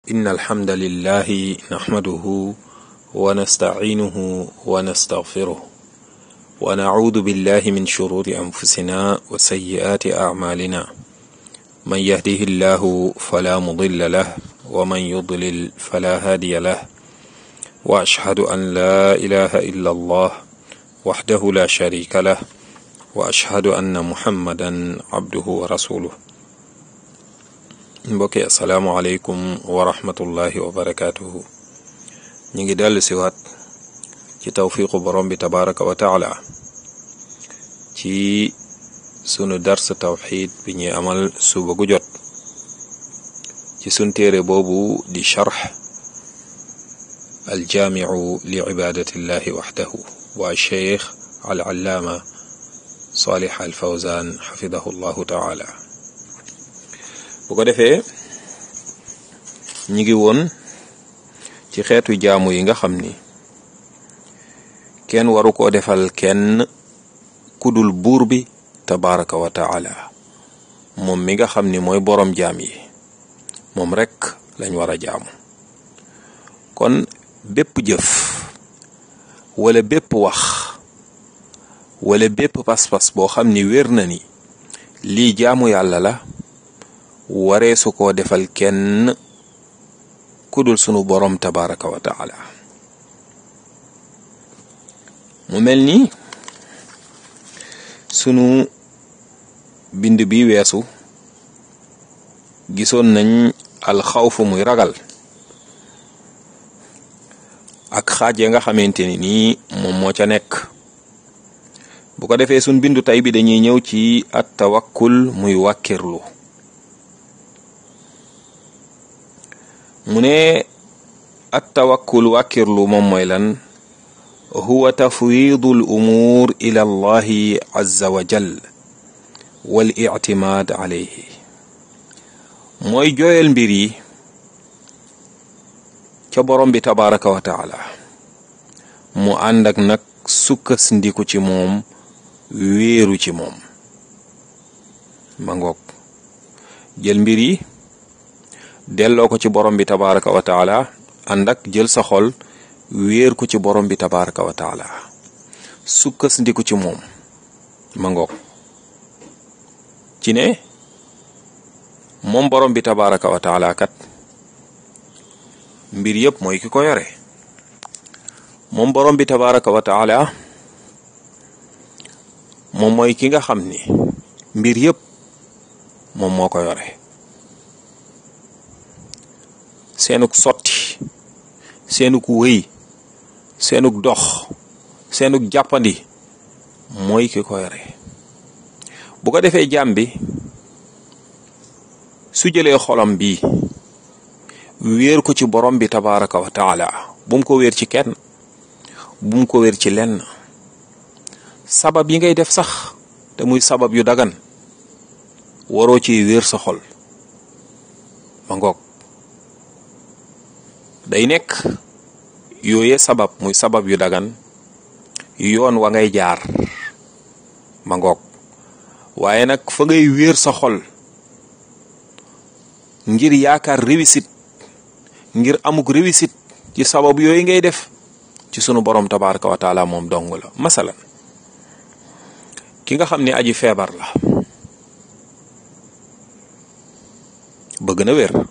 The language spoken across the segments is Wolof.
إن الحمد لله نحمده ونستعينه ونستغفره ونعوذ بالله من شرور أنفسنا وسيئات أعمالنا من يهده الله فلا مضل له ومن يضلل فلا هادي له وأشهد أن لا إله إلا الله وحده لا شريك له وأشهد أن محمدا عبده ورسوله mbokki asalaamualeykum wa rahmatullahi wa barakaatuhu ñu ngi dellu siwaat ci tawfiqu borom bi tabaraka wa taala ci sunu dars tawxid bi ñuy amal suba gu jot ci sun téere boobu di charx aljaamiu li ibadatillahi waxdahu waa cheikh al allaama salih al fawzan xafidahu llahu taala bu ko defee ñi ngi woon ci xeetu jaamu yi nga xam ni kenn waru koo defal kenn kudul buur bi tabaraka wa taala moom mi nga xam ni mooy boroom jaam yi moom rekk lañ war a jaamu kon bépp jëf wala bépp wax wala bépp pas-pas boo xam ni wér na ni lii jaamu yàlla la waree su koo defal kenn kudul sunu boroom tabaraka wa taala mu mel ni sunu bind bi weesu gisoon nañ alxawfu muy ragal ak xaaj ya nga xamante ni nii moom moo ca nekk bu ko defee sunu bindu tey bi dañuy ñëw ci at tawakkul muy wàkkirlu mu ne at tawakkul wàkkirlu moom mooy lan huwa tafwidu al umuur ila allahi azza wa jal wal ictimaad alayhi mooy jooyal mbir yi ca borom bi tabaraka wa taala mu ànd ak nag sukkas ndiku ci moom wéeru ci moom ma ngoog jël mbir yi delloo ko ci borom bi tabaraka wa taala ànd ak jël sa xol wéer ko ci borom bi tabaraka wa taala sukkas ndiku ci moom ma ngoog ci ne moom borom bi tabaraka wa taala kat mbir yëpp mooy ki ko yore moom borom bi tabaraka wa taala moom mooy ki nga xam ni mbir yëpp moom moo ko yore seenuk sotti seenuk wëy seenuk dox seenuk jàppandi mooy ki ko yore bu ko defee jaam bi su jëlee xolam bi wéer ko ci borom bi tabaraka wa taala bu mu ko wéer ci kenn bu mu ko wéer ci lenn sabab yi ngay def sax te muy sabab yu dagan waroo ci wéer sa xol ma ngoog day nekk yooye sabab muy sabab yu dagan yoon wa ngay jaar ma ngoog waaye nag fa ngay wéer sa xol ngir yaakaar réussite ngir amuk réussite ci sabab yooyu ngay def ci sunu borom tabaraka wa taala moom dong la masalan ki nga xam ne aji feebar la bëgg na wér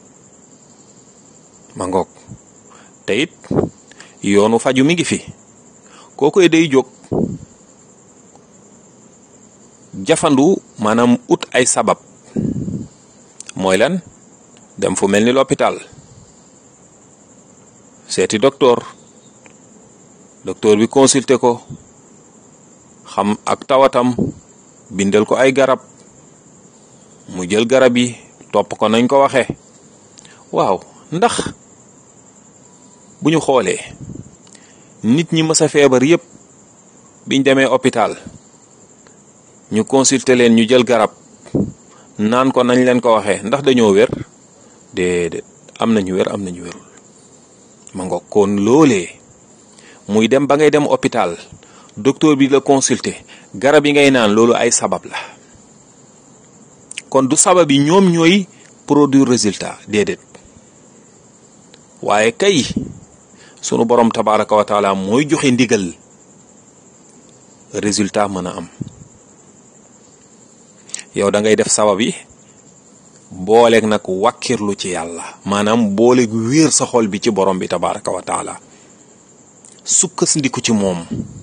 ma ngoog te it yoonu faju mi ngi fi kookoy day jóg jafandu maanaam ut ay sabab mooy lan dem fu mel ni l'hôpital seeti docteur docteur bi consulter ko xam ak tawatam bindal ko ay garab mu jël garab yi topp ko nañ ko waxee waaw ndax bu ñu xoolee nit ñi mës a feebar yépp biñ demee hôpital ñu consulter leen ñu jël garab naan ko nañ leen ko waxee ndax dañoo wér déedéet am nañu wér am nañu wérul ma nga kon loolee muy dem ba ngay dem hôpital docteur bi la consulter garab yi ngay naan loolu ay sabab la kon du sabab yi ñoom ñooy produire résultat déedéet waaye kay sunu borom tabaraka wa taala mooy joxe ndigal résultat mën a am yow da ngay def sabab yi booleeg nag wàkkirlu ci yàlla maanaam booleeg wéer sa xol bi ci borom bi tabaraka wa taala sukkandiku ci moom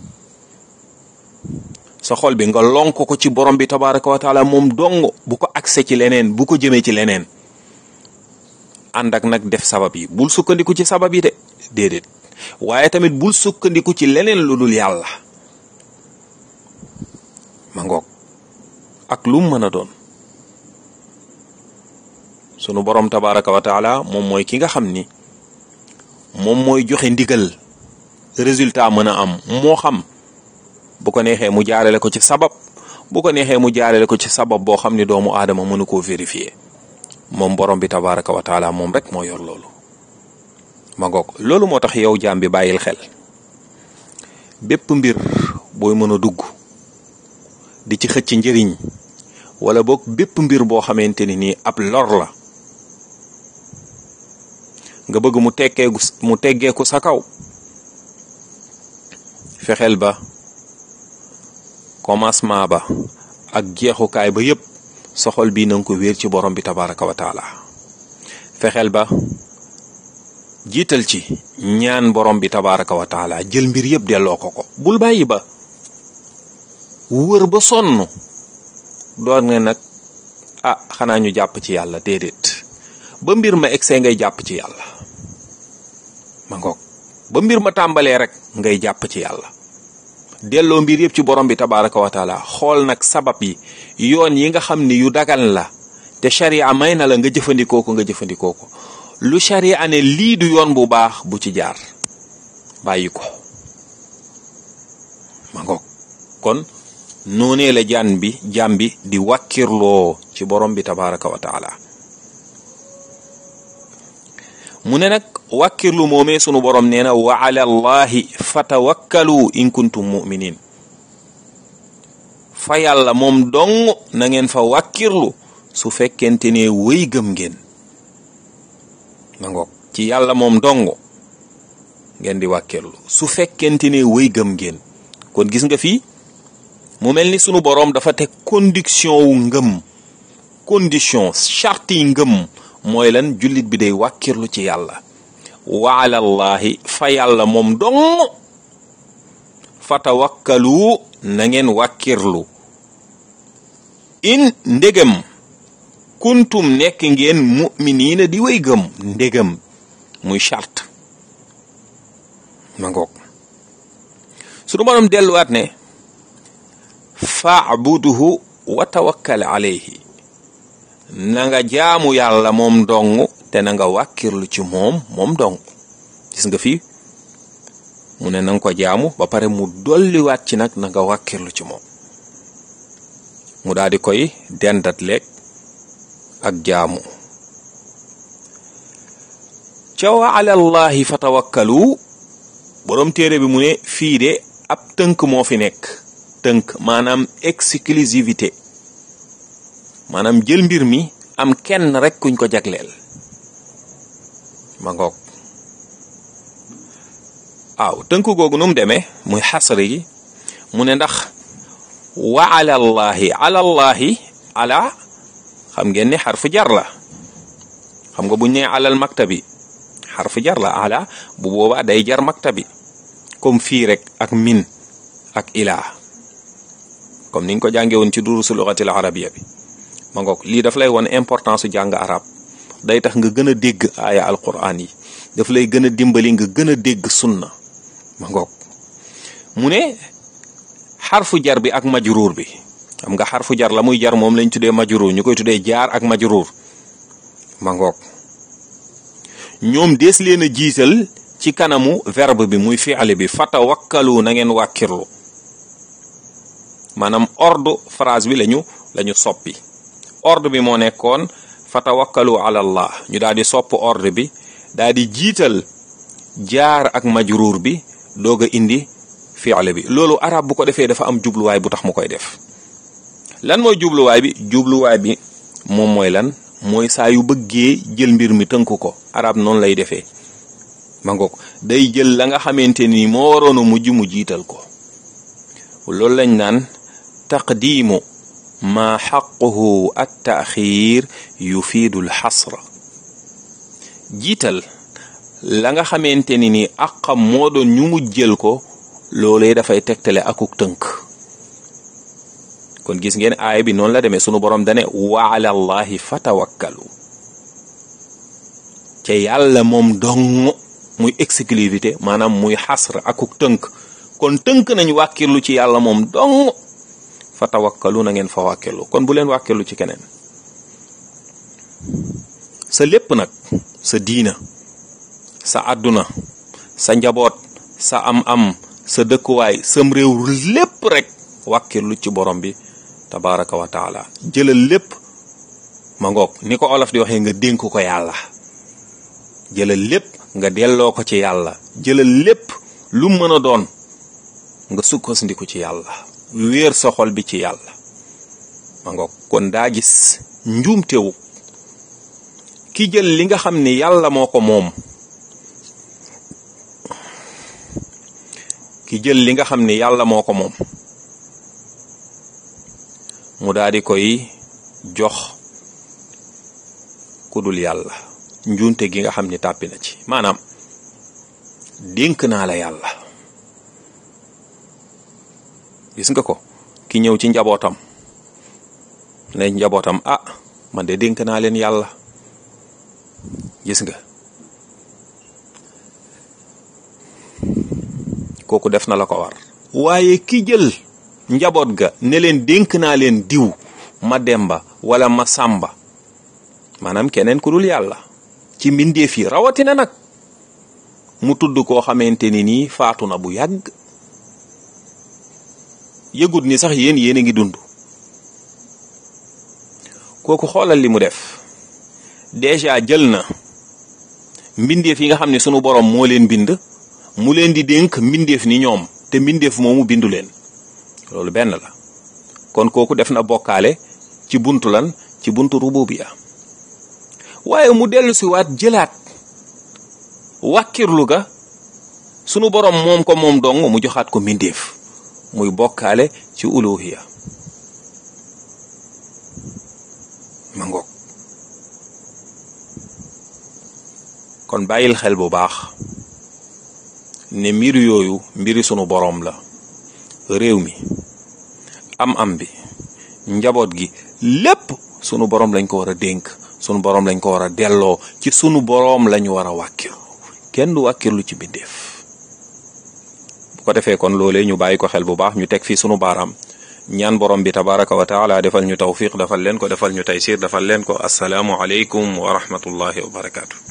sa xol bi nga lonk ko ci borom bi tabaraka wa taala moom dong bu ko accès ci leneen bu ko jëmee ci leneen ànd ak nag def sabab yi bul sukkandiku ci sabab yi de déedéet waaye tamit bul sukkandiku ci leneen lu dul yàlla ma ngoog ak lu mën a doon sunu borom tabaraka wa taala moom mooy ki nga xam ni moom mooy joxe ndigal résultat mën a am moo xam bu ko neexee mu jaarale ko ci sabab bu ko neexee mu jaarale ko ci sabab boo xam ni doomu aadama mënu koo vérifier moom borom bi tabaraka wa taala moom rek moo yor loolu ma ngoog loolu moo tax yow jaam bi bàyyil xel bépp mbir booy mën a dugg di ci xëcc njëriñ wala boog bépp mbir boo xamante ni nii ab lor la nga bëgg mu tekkeeku mu teggeeku sa kaw fexeel ba commencement ba ak jeexukaay ba yépp soxol bii nanga ko wéer ci borom bi tabaraka wa taala fexeel ba jiital ci ñaan borom bi tabaraka wa taala jël mbir yépp delloo ko ko bul bàyyi ba wër ba sonn doon nga nag ah xanaa ñu jàpp ci yàlla déedéet ba mbir ma egsee ngay jàpp ci yàlla ma ngoog ba mbir ma tàmbalee rek ngay jàpp ci yàlla delloo mbir yëpp ci borom bi tabaraka wa taala xool nag sabab yi yoon yi nga xam ni yu dagan la te sharia may na la nga jëfandikoo ko nga jëfandikoo ko lu sharia ne lii du yoon bu baax bu ci jaar bàyyi ko ma ngoog kon noonee la jaan bi jaam bi di wàkkirloo ci borom bi tabaraka wa taala mu ne nag wàkkirlu moomee sunu borom nee na wa ala allahi fatawakkalu in kuntum muminin fa yàlla moom dong na ngeen fa wàkkirlu su fekkente ne wéy gëm ngeen ma ngoog ci yàlla moom dong ngeen di wàkkirlu su fekkente ne wéy gëm ngeen kon gis nga fii mu mel ni sunu boroom dafa teg condition wu ngëm condition charte yi ngëm mooy lan jullit bi day wàkkirlu ci yàlla wa alallahi fa yàlla moom dong fatawakkalu na ngeen wàkkirlu in ndegam kuntum nekk ngeen mu'miniina di way gëm ndegam muy charte ma ngoog sunu boroom delluwaat ne faabuduhu wa tawakkal alayhi na nga jaamu yàlla moom dong te na nga wàkkirlu ci moom moom dong gis nga fii mu ne na nga ko jaamu ba pare mu dolliwaat ci nag na nga wàkkirlu ci moom mu daal di koy dendat leeg ak jaamu ca wa alallahi fa tawakkalu borom téere bi mu ne fii de ab tënk moo fi nekk tënk maanaam exclusivité maanaam jël mbir mi am kenn rek kuñ ko jagleel ma ngoog waaw tënk googu nu mu demee muy xasri gi mu ne ndax wa alallahi alallahi ala xam ngeen ne xarfu jar la xam nga buñ ne alal maktabi xarfu jar la ala bu boobaa day jar maktabi comme fii rek ak min ak ilaa comme niñ ko jàngee woon ci durusu lugatil arabiya bi ma ngoog lii daf lay won importance su jàng arab day tax nga gën a dégg aaya alquran yi daf lay gën a dimbali nga gën a dégg sunna ma ngoog mu ne xarfu jar bi ak majruur bi xam nga xarfu jar la muy jar moom lañ tuddee majruur ñu koy tuddee jaar ak majruur ma ngoog ñoom dees leen a jiital ci kanamu verbe bi muy fi'li bi fatawakkalu na ngeen wàkkirlu maanaam ordre phrase bi lañu lañu soppi ordre bi moo nekkoon fatawakkalu ala allah ñu daal di sopp ordre bi daal di jiital jaar ak majruur bi doog a indi fi'le bi loolu arab bu ko defee dafa am jubluwaay bu tax mu koy def lan mooy jubluwaay bi jubluwaay bi moom mooy lan mooy saa yu bëggee jël mbir mi tënk ko arab noonu lay defee ma ngoog day jël la nga xamante ni moo waroon a mujj mu jiital ko loolu lañ naan taqdiimu ma xaquhu at taaxiir yufiidu l xasra jiital la nga xamante ni ni àqam moo doon ñu mujjël ko loolee dafay tegtale akuk tënk kon gis ngeen aaya bi noonu la demee sunu borom dane wa ala allahi fatawakkalu ca yàlla moom dong muy exclusivité maanaam muy xasr akuk tënk kon tënk nañ wàkkirlu ci yàlla moom dong fa tawakkalu na ngeen fa wàkkirlu kon bu leen wàkkirlu ci keneen sa lépp nag sa diina sa àdduna sa njaboot sa am-am sa dëkkuwaay sam réew lépp rek wàkkirlu ci borom bi tabaraka wa taala jëlal lépp ma ngoog ni ko olof di waxee nga dénk ko yàlla jëlal lépp nga delloo ko ci yàlla jëlal lépp lu mën a doon nga sukkandiku ci yàlla wéer sa xol bi ci yàlla ma ngoog kon daa gis njuumtewu ki jël li nga xam ni yàlla moo ko moom ki jël li nga xam ni yàlla moo ko moom mu daal di koy jox ku dul yàlla njuunte gi nga xam ni tàppi na ci maanaam dénk naa la yàlla gis nga ko ki ñëw ci njabootam ne njabootam ah man de dénk naa leen yàlla gis nga kooku def na la ko war waaye ki jël njaboot ga ne leen dénk naa leen diw ma demba wala ma sàmba maanaam keneen ku dul yàlla ci mbindeef yi rawatina nag mu tudd koo xamante ni nii faatu na bu yàgg yëgut ni sax yéen yéen a ngi dund kooku xoolal li mu def déjà jël na mbindeef yi nga xam ne sunu borom moo leen bind mu leen di dénk mbindeef ni ñoom te mbindeef moomu bindu leen loolu benn la kon kooku def na bokkaale ci buntu lan ci buntu rububiya waaye mu dellu si waat jëlaat wàkkirlu ga sunu borom moom ko moom dong mu joxaat ko mbindeef muy bokkaale ci uluhiya ma ngoog kon bàyyil xel bu baax ne mbir yooyu mbiri sunu boroom la réew mi am-am bi njaboot gi lépp sunu boroom lañ ko war a dénk sunu boroom lañ ko war a delloo ci sunu boroom lañu war a wàkkirlu kenn du wàkkirlu ci bindeef bu ko defee kon loolee ñu bàyyi ko xel bu baax ñu teg fii sunu baaraam ñaan borom bi tabaraka wa taala defal ñu tawfiq defal leen ko defal ñu taysir defal leen ko asalaamu aleykum wa rahmatullahi wa barakaatu